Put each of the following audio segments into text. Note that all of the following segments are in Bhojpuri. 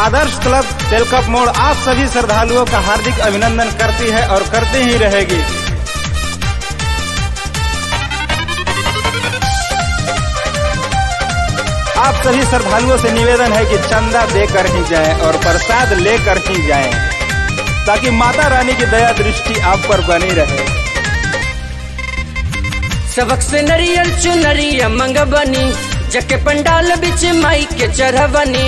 आदर्श क्लब तेलकप मोड़ आप सभी श्रद्धालुओं का हार्दिक अभिनंदन करती है और करती ही रहेगी आप सभी श्रद्धालुओं से निवेदन है कि चंदा देकर ही जाएं और प्रसाद लेकर ही जाएं ताकि माता रानी की दया दृष्टि आप पर बनी रहे सबक से नरियल चुनरिया मंग बनी जके पंडाल बिच माई के चढ़वनी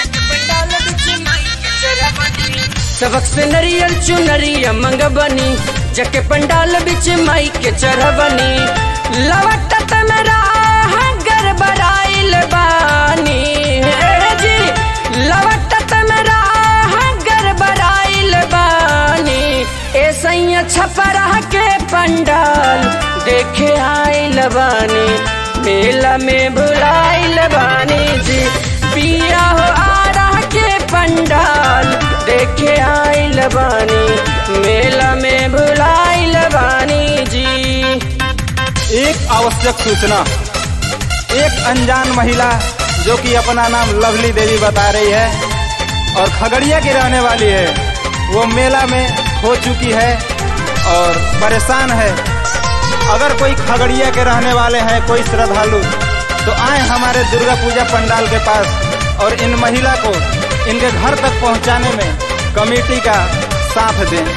सबक से नरियल चुनरिया मंग बनी जके पंडाल बिच माई के चढ़वनी लवटत मेरा गड़बड़ाइल बानी ए जी लवटत मेरा गड़बड़ाइल बानी ए सैया छपरा के पंडाल देखे आइल बानी मेला में भुलाइल बानी जी पिया हो आरा के पंडाल देखे आइल बानी मेला में भुलाइल बानी जी एक आवश्यक सूचना एक अनजान महिला जो कि अपना नाम लवली देवी बता रही है और खगड़िया की रहने वाली है वो मेला में हो चुकी है और परेशान है अगर कोई खगड़िया के रहने वाले हैं कोई श्रद्धालु तो आए हमारे दुर्गा पूजा पंडाल के पास और इन महिला को इनके घर तक पहुंचाने में कमेटी का साथ दें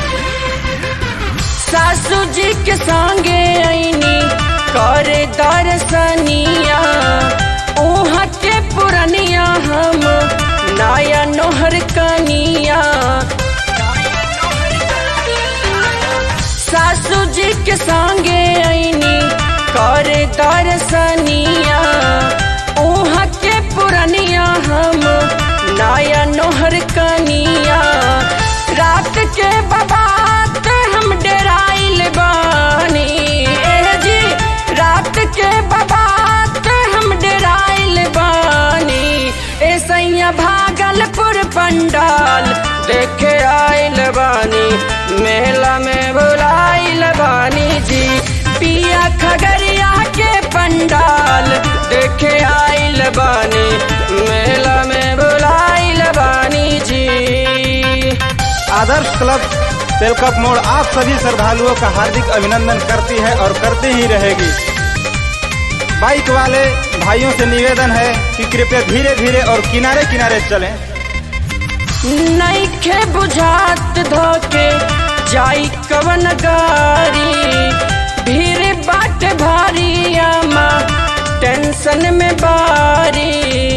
सासू जी के संगे आईनी करे दर्शनिया उहाँ के पुरनिया हम नया नोहर कनिया सासू जी के संगे आईनी करे दर्शनिया उहाँ के पुरनिया हम नया नोहर कनिया रात के बाबात हम डेराइल बानी ए जी रात के बाबात हम डेराइल बानी ए सैया भागलपुर पंडाल देखे आइल बानी मेला में बुलाइल बानी जी पिया खगड़िया के पंडाल देखे आइल बानी मेला में बुलाइल बानी जी आदर्श क्लब तेलकप मोड़ आप सभी श्रद्धालुओं का हार्दिक अभिनंदन करती है और करती ही रहेगी बाइक वाले भाइयों से निवेदन है कि कृपया धीरे धीरे और किनारे किनारे चलें नईखे बुझात धोके जाई कवन गारी भीड़ बाट भारी आमा टेंशन में बारी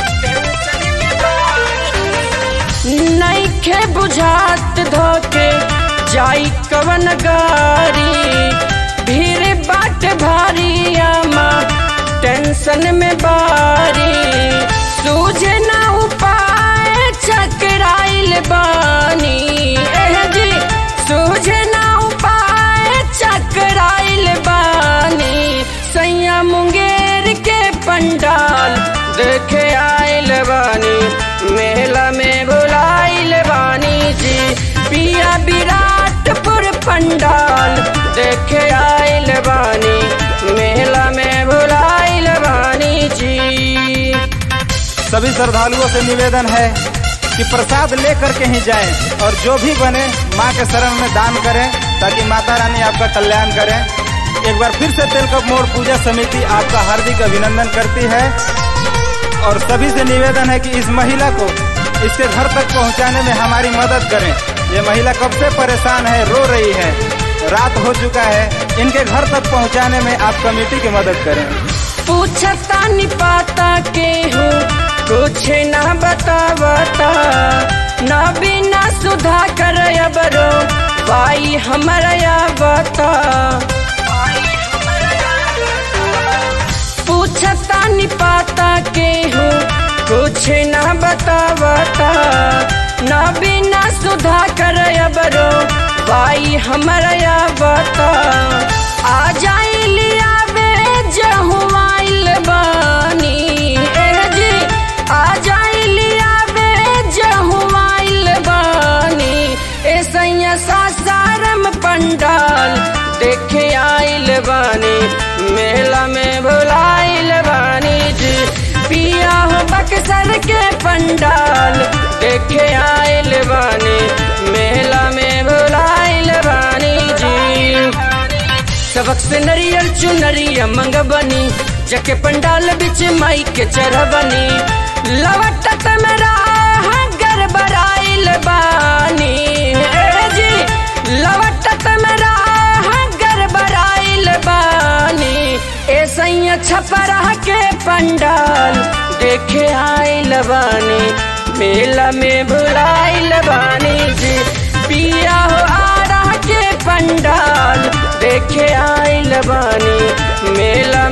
नईखे बुझात धोके जाई कवन गारी भीड़ बाट भारी आमा टेंशन में बारी सूझे ना उपाय चकराइल बानी एह जी सूझे ना उपाय चकराइल बानी सैया मुंगेर के पंडाल देखे आइल बानी मेला में बुलाइल बानी जी पिया विराटपुर पंडाल देखे आइल बानी मेला में बुलाइल बानी जी सभी श्रद्धालुओं से निवेदन है कि प्रसाद लेकर के ही जाएं और जो भी बने माँ के शरण में दान करें ताकि माता रानी आपका कल्याण करें एक बार फिर से तेलकप मोड़ पूजा समिति आपका हार्दिक अभिनंदन करती है और सभी से निवेदन है कि इस महिला को इसके घर तक पहुंचाने में हमारी मदद करें ये महिला कब से परेशान है रो रही है रात हो चुका है इनके घर तक पहुंचाने में आप कमेटी की मदद करें पूछता नि पाता के हूँ कुछ ना बतावता ना बिना सुधा कर बरो भाई हमारा बता पूछता नि पाता के हूँ कुछ ना बतावता ना बिना सुधा कर बरो भाई हमारा बता आ जाई लिया बे जहुआइल बानी ए जी आ जाई लिया बे जहुआइल बानी ए सैया सासारम पंडाल देखे आइल बानी मेला में भुलाइल बानी जी पिया हो बक्सर के पंडाल देखे आइल बानी मेला में बुलाइल बानी जी सबक से नरियल चुनरिया मंग बनी जके पंडाल बिच माई के चढ़बनी लवटत मेरा गड़बड़ाइल बानी ए जी लवटत मेरा गड़बड़ाइल बानी ए सैया छपरा के पंडाल देखे आइल बानी मेला में भुलाइल बानी जी पिया हो आरा के पंडाल देखे आइल बानी मेला